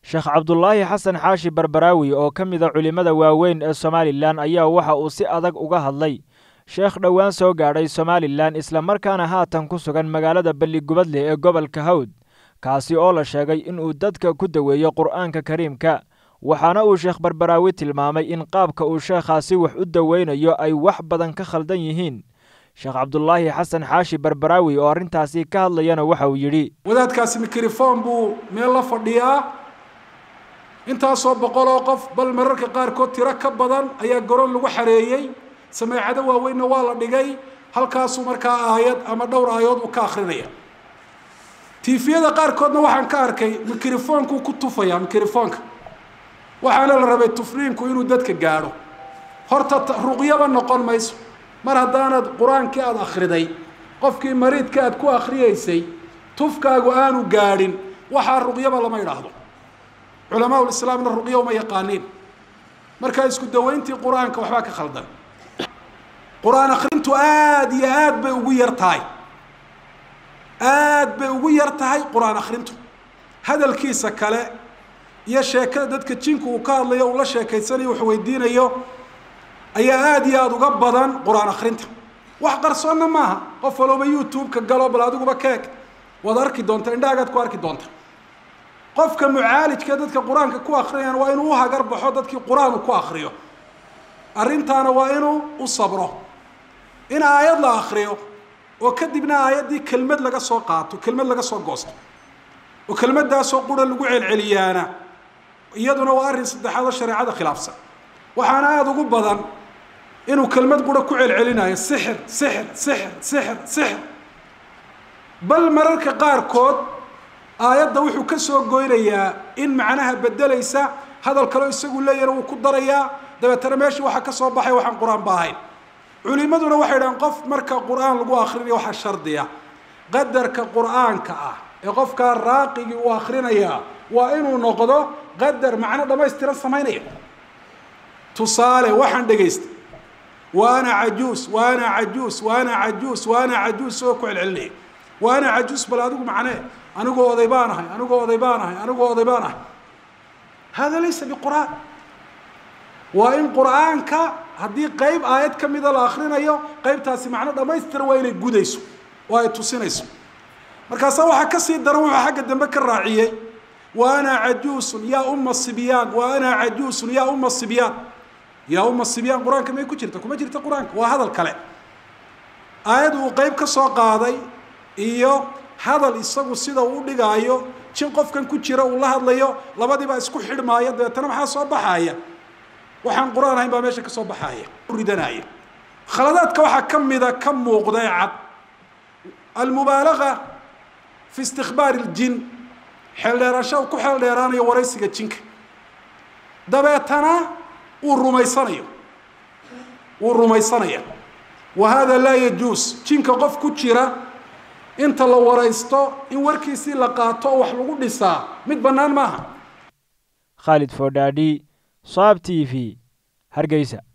sheekh cabdulaahi xasan xaashi barbaraawi oo ka mida culimmada waaweyn ee somalilan ayaa waxa uu si adag uga hadlay sheekh dhowaan soo gaadhay somalilan islamarkaana haatan ku sugan magaalada balligubadle ee gobolka hawd kaasi oo la sheegay inuu dadka ku daweeyo qur'aanka kariimka waxaana uu sheekh barbaraawi tilmaamay in qaabka uu sheekhaasi wax u daweynayo ay wax badan ka khaldan yihiin sheekh cabdulaahi xasan xaashi barbaraawi oo arrintaasi ka hadlayana waxa uu yidhi wadaadkaasi mikrofon buu meel la fadhiyaa intaasoo boqol oo qof bal mararka qaarkood tiro ka badan ayaa garoon lagu xareeyey sameecado waaweynna waa la dhigay halkaasuu markaa aayad ama dhowr aayadood uu ka akrinaya tiifiyada qaarkoodna waxaan ka arkay mikrofonkuu ku tufaya mikrofonka waxaana la rabay tufriinku inuu dadka gaadho horta ruqyaba noqon mayso mar haddaanad qur-aankii aada akhriday qofkii mariidka aad ku akhriyeysay tufkaagu aanu gaadhin waxaa ruqyaba lama idhaahdo culamaa ulislaamna ruqya uma yaqaaniin markaa isku dawayntii qur-aanka waxbaa ka khaldan qur-aan akhrintu aada iyo aad bay ugu yar tahay aad bay ugu yar tahay qur-aan akhrintu hadalkiisa kale iyo sheekada dadka jinku uu ka hadlayo uu la sheekaysanayo wax weydiinayo ayaa aada iyo aada uga badan qur-aan akhrinta wax qarsoonna maaha qof walooba youtube-ka galo bal adiguba keeg waad arki doonta indhaagaad ku arki doonta qofka mucaalijka dadka qur-aanka ku akrinayaan waa inuu uhagar baxo dadkii qur-aan uu ku akriyo arrintaana waa inuu u sabro in aayad la akriyo oo kadibna aayaddii kelmad laga soo qaato kelmad laga soo goosto oo kelmaddaasoo qura lagu celceliyaana iyaduna waa arrin saddexaad oo shareecada khilaafsan waxaana aada ugu badan inuu kelmad qura ku celcelinayo sixir sixir sixir sixir sixir bal mararka qaarkood aayadda wuxuu ka soo goynayaa in macnaha bedelaysa hadal kaleo isagu leeyahna wuu ku darayaa dabeetana meeshii waxaa ka soo baxay waxaan qur-aan ba ahayn culimaduna waxay dhahaan qof marka qur-aan lagu akrinayo waxaa shardiya qadarka qur-aanka ah ee qofkaa raaqigii uu akrinayaa waa inuu noqdo qadar macno dhamaystiran samaynaya tusaale waxaan dhegaystay wa ana cajuus wa ana cajuus wa ana cajuus wa ana cajuus oo ku celcelinaya wa ana cajuus bal adigu macnee anigoo oday baan ahay anigoo oday baan ahay anigoo oday baan ahay hada laysa biqur'aan waa in qur'aanka haddii qeyb aayad ka mida la akrinayo qeybtaasi macno dhamaystiran waa inay gudayso oo ay tusinayso markaasaa waxaa kasii daran wuxuu xagga dambe ka raaciyey wa ana cajuusun yaa uma sibyaan wa ana cajuusun yaa uma sibyaan yaa uma sibyaan qur-aanka may ku jirta kuma jirta qur-aanka waa hadal kale aayad uu qeyb ka soo qaaday iyo hadal isagu sida uu dhigaayo jin qofkan ku jira uu la hadlayo labadiibaa isku xidhmaaya dabeetana maxaa soo baxaaya waxaan qur-aan ahayn baa meesha ka soo baxaaya ridanaya khaladaadka waxaa ka mida ka muuqda ee cad almubaalaga fi istikbaar iljin xeeldheerasho ku xeeldheeraanayo waraysiga jinka dabeetana uu rumaysanayo wuu rumaysanaya wa hada laa yajuus jinka qof ku jira inta la waraysto in warkiisii la qaato oo wax lagu dhisaa mid bannaan maaha khaalid foodhaadhi saab t v hargeysa